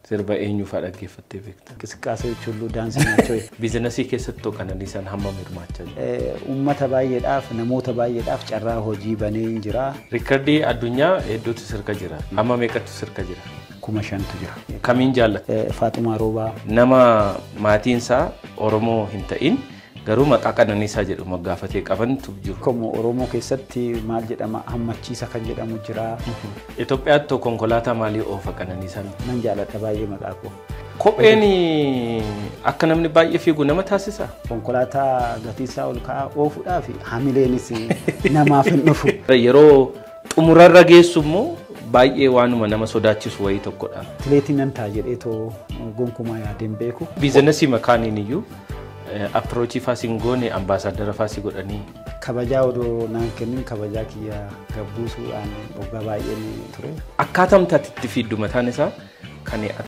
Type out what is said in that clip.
Sirba eenyufaa dhaggeeffattee beekta? Enqisqaasee hulluu daansii naachoo Biizinasii keessatti Qananiisaan hammam hirmaachaa jira? uummata baay'eedhaaf namoota baay'eedhaaf carraa hojii banee hin jira Riikardii addunyaa hedduutu sirka jira. Amma meeqatu sirka jira? kuma shantu jira. Kamiin jaallata? Faaxumaa Roobaa Nama maatiinsaa Oromoo hin ta'in garuu maqaa Qananiisaa jedhu moggaafatee qabantu jiru. Akkuma Oromoo keessatti maal jedhama hammachiisa kan jedhamu jira. Itoophiyaatti konkolaataa maalii oofa Qananiisaan? Nan jaalladha baay'ee maqaa koo. Kopheen akka namni baay'ee fiigu nama taasisa. Konkolaataa gatiisaa ol ka'aa oofuudhaaf hamileenis namaaf hin dhufu. Yeroo xumurarra geessu immoo baay'ee waanuma nama sodaachisu wayii tokkodha. Atileetii nan ta'a jedhee too gonkumaa yaadeen beeku. Biizinasii makaaniin iyyuu appiroachii faasiin goone ambaasaadara faasii godhanii Kabajaa odoo naan kennin kabajaa kiyya gabbuusuudhaan waggaa baay'een ture. akkaataa itti fiiddu mataan isaa kan